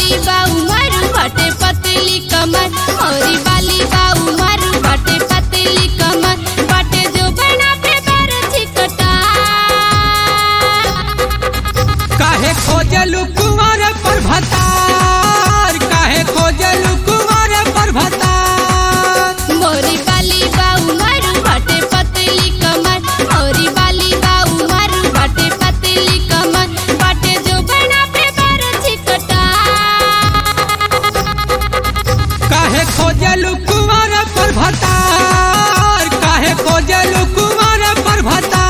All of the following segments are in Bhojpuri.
बाली बाऊ मारू बाटे पतली कमर मोरी बाली बाऊ मारू बाटे पतली कमर बाटे जो बना पे बार चिकटा काहे खोजलू कुंवर पर भतार काहे खोजलू कुंवर पर भतार मोरी बाली बाऊ मारू बाटे पतली कमर मोरी बाली बाऊ मारू बाटे पतली कमर बाटे जो बना पे बार चिकटा काहे खोजलू कुंवर पर भतार काहे खोजलू कुंवर पर भतार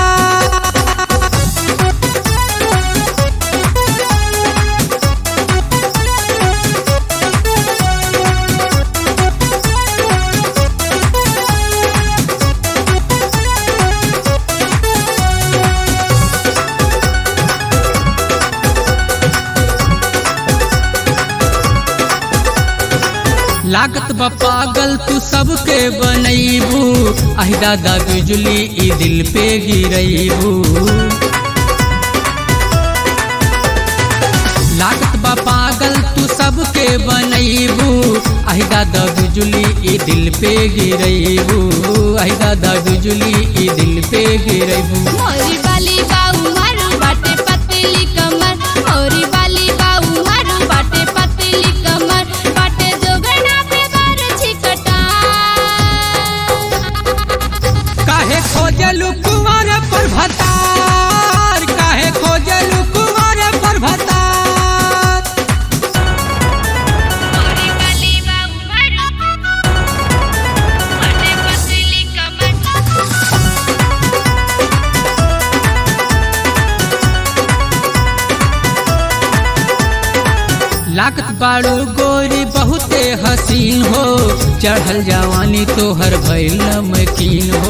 लागत बा पागल तू सबके बनैबू आहि दादा बिजली ई दिल पे गिरैबू लागत बा पागल तू सबके बनैबू आहि दादा बिजली ई दिल पे गिरैबू आहि दादा बिजली ई दिल पे गिरैबू मोरी बाली बाऊ मारू बाटे पतली कमर मोरी बाली बाऊ मारू बाटे पतली कमर बाटे जो बना पे बार चिकटा काहे खोजलू कुंवर पर भतार काहे खोजलू कुंवर पर भतार मोरी बाली बाऊ मारू बाटे पतली कमर लागत बाड़ू गोरी बहुते हसीन हो चढ़ल जवानी तोहर भइल नमकीन हो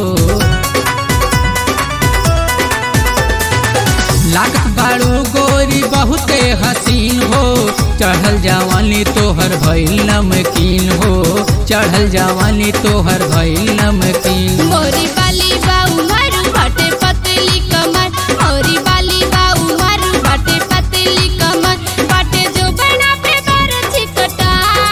लागत बाड़ू गोरी बहुते हसीन हो चढ़ल जवानी तोहर भइल नमकीन हो चढ़ल जवानी तोहर भइल नमकीन मोरी बाली बाऊ मारू बाटे पतली कमर मोरी बाली बाऊ मारू बाटे पतली कमर बाटे जो बना पे बार चिकटा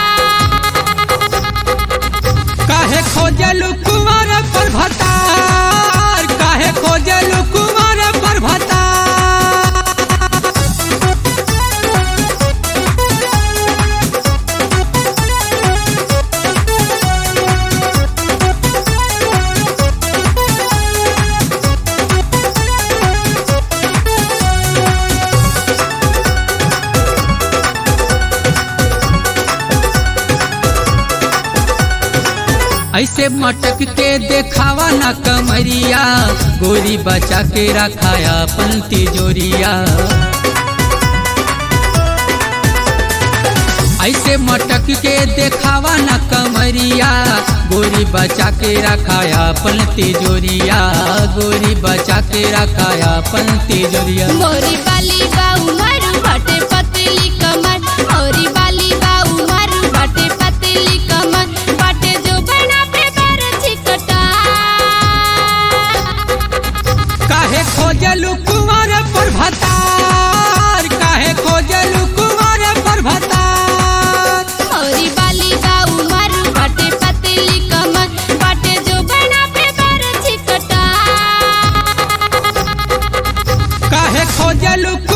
काहे खोजलू कुंवर पर भतार काहे खोजलू कुंवर पर भतार ऐसे मटक के देखावा ना कमरिया गोरी बचा के रखाया अपन तिजोरिया ऐसे मटक के देखावा ना कमरिया गोरी बचा के रखाया अपन तिजोरिया गोरी बचा के रखाया अपन तिजोरिया मोरी बाली बाऊ मारू बाटे पतली कमर मोरी बाली बाऊ मारू बाटे पतली कमर बाटे जो बना पे बार चिकटा काहे खोजलू कुंवर पर भतार काहे खोजलू कुंवर पर भतार मोरी बाली बाऊ मारू बाटे पतली कमर बाटे जो बना पे बार चिकटा काहे खोजलू